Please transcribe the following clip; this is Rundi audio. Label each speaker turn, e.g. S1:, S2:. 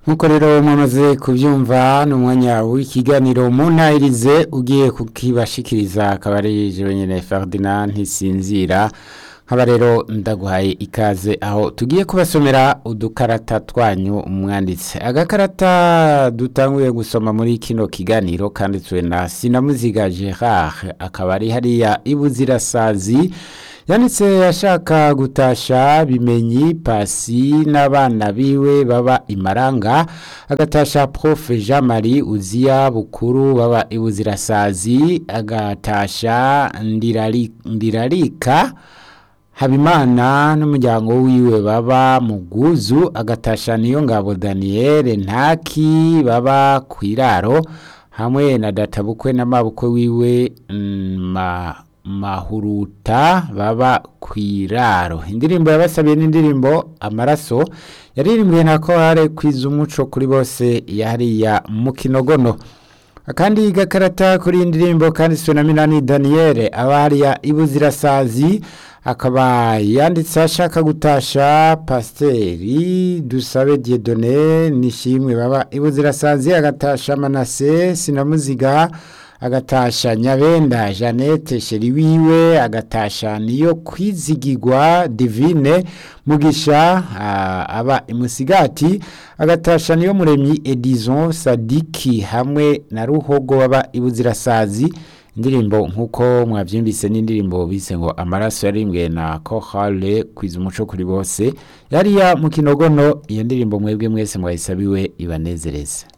S1: nk'uko rero mwamaze kubyumva ni umwanya w'ikiganiro mu ntayirize ugiye kukibashikiriza akaba ari jewe nyene Ferdinand ntisinzira nkaba rero ndaguhaye ikaze aho tugiye kubasomera udukarata twanyu umwanditsi agakarata dutanguye gusoma muri kino kiganiro kanditswe na sinamuziga Gerard akaba ari hariya ibuzirasazi yanditse ashaka gutasha bimenyi pasi n'abana biwe baba imaranga agatasha prof jean marie uziya bukuru baba ibuzirasazi agatasha ndirari, ndirarika habimana n'umuryango wiwe baba mu bwuzu agatasha niyo ngabo daniel ntaki baba ku iraro hamwe na databukwe n'amabukwe wiwe ma mahuruta baba ku iraro indirimbo yabasabiye n'indirimbo amaraso yaririmbwe na korale kwiza umuco kuri bose yariya mu kinogono akandi gakarata kuri iyi ndirimbo kanditswe na minani daniel abariya ibuzirasazi akaba yanditse ashaka gutasha pasiteri dusabe diedone nishimwe baba ibuzirasazi agatasha manase sinamuziga agatasha nyabenda jeannette sheri wiwe agatasha niyo kwizigirwa divine mugisha aba imusigati agatasha niyo muremyi edison sadiki hamwe na ruhogo baba ibuzirasazi indirimbo nk'uko mwabyumvise n'indirimbo bise ngo amaraso yarimbwe na kohale kwiza umuco kuri bose yariya mu kinogono iyo ndirimbo mwebwe mwese mwayisabiwe ibanezereza